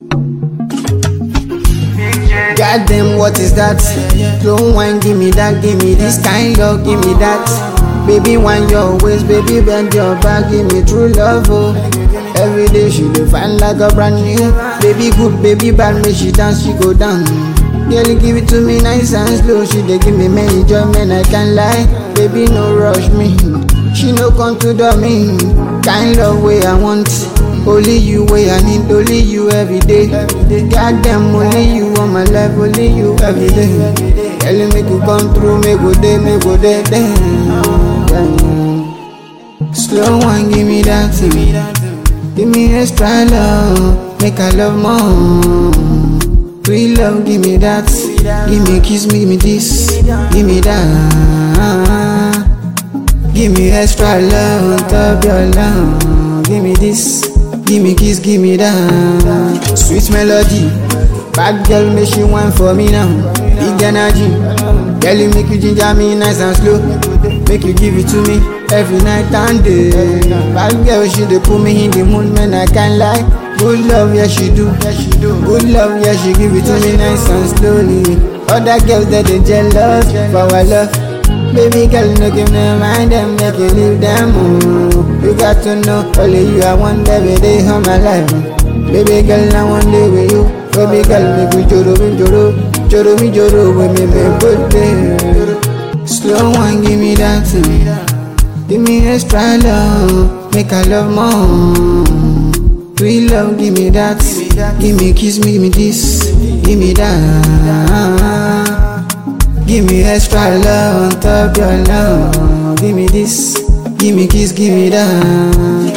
Goddamn, what is that? Slow wine, give me that, give me this kind of, give me that. Baby, wind your waist, baby, bend your back, give me true love, oh. Every day she dey fine like a brand new. Baby good, baby bad, make she dance, she go down. Girl, give it to me nice and slow. She dey give me many joy, man, I can't lie. Baby, no rush me. She no come to the me. Kind of way I want. Only you way I need, only you every day. Goddamn, only you on my life, only you every day. Girl, make you come through, make go day, make go day, damn. damn. Slow one, give me that thing. Give me extra love, make I love more. Free love, give me that. Give me kiss, give me this, give me that. Give me extra love on top your love. Give me this, give me kiss, give me that. Sweet melody, bad girl, make she want for me now. Big energy, girl, you make you ginger me nice and slow. Make you give it to me every night and day. Bad girl, she dey put me in the mood, man, I can't lie. Good love, yeah she do. Good love, yeah she give it to me nice and slowly. Other girls that they jealous for our love. Baby girl, no give them mind them, make you leave them. Oh. You got to know, only you I want every day of my life. Baby girl, I want day with you. Baby girl, make me joro, me joro, joro, me joro, with me, me good day. Slow one, give me that thing. Give me extra love, make I love more. Free love, give me that. Give me kiss, me, give me this, give me that. Give me extra love on top your love. Give me this, give me kiss, give me that.